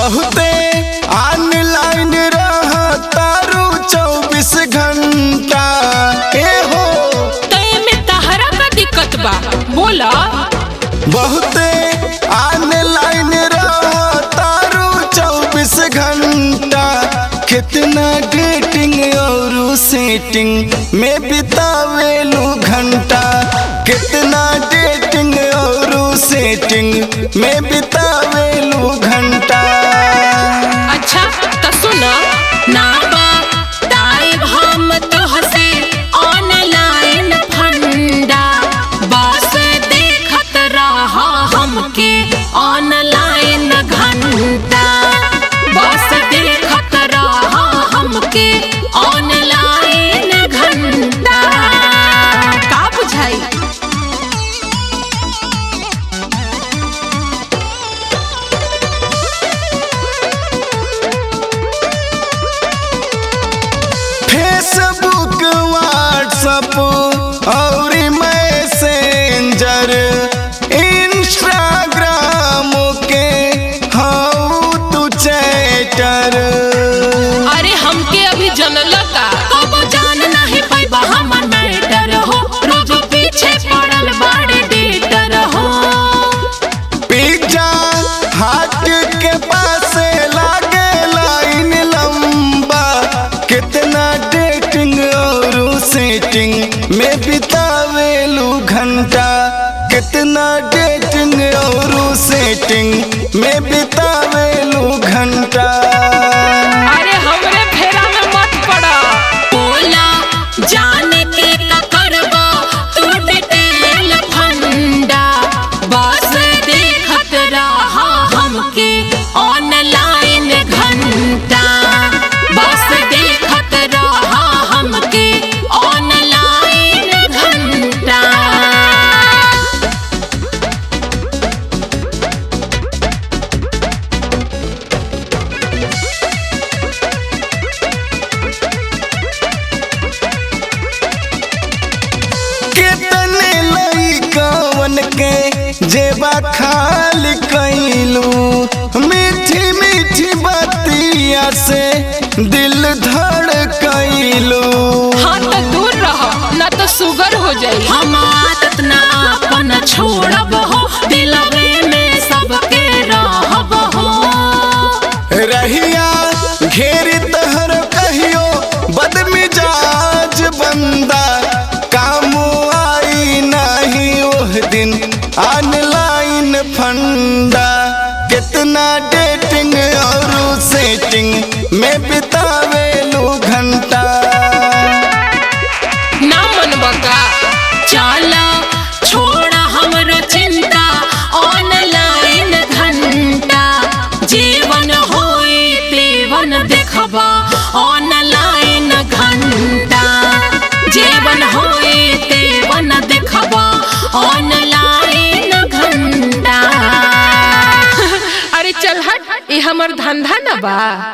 बहुते ऑनलाइन रहतारू चौबीस घंटा ए हो तय में तहरा का दिक्कत बा बोला बहुते ऑनलाइन रहतारू चौबीस घंटा कितना डेटिंग और सेटिंग में बितावेलू घंटा कितना डेटिंग और सेटिंग में बितावेलू घंटा अच्छा तो सुना ना बा टाइम हम तोहसे ऑनलाइन फंडा बस देखत रहा हमके ऑनलाइन घंटा बस देखत रहा हमके ऑनलाइन घंटा का बुझाई फेसबुक व्हाट्सअप और मैसेंजर इंस्टाग्राम के हाउ टू चैटर अरे हमके अभी जनल का अब जान नहीं पाइबा हमर मैटर हो रोज पीछे पड़ल बाड़े डेटर हो पिज्जा हाट के पास लागे लाइन लंबा कितना डेटिंग और सेटिंग में बितावेलू घंटा कितना डेटिंग और सेटिंग में बितावेलू घंटा अरे हमरे फेरा में मत पड़ा बोला जाने के का करबा तू डिटेल फंडा बस देखत रहा हमके ऑनलाइन घंटा बस देखत रहा हमके ऑनलाइन घंटा कितने लइकवन के जेबा खाली कैलू मीठी मीठी बतिया से दिल धड़ कैलू हाँ तो दूर रहो ना तो शुगर हो जाई हम आदत ना अपन छोड़ब हो दिलवे में सबके रहब हो रहिया घेर तहर कहियो बदमिजाज बंदा काम आई नहीं ओह दिन ऑनलाइन फंडा कितना डेटिंग और सेटिंग में बितावेलू घंटा ना मन बका चला छोड़ा हमरो चिंता ऑनलाइन घंटा जीवन होई तेवन देखबा ऑनलाइन घंटा जीवन होई तेवन देखबा ऑनलाइन घंटा अरे चल हट ये हमर धंधा ना बा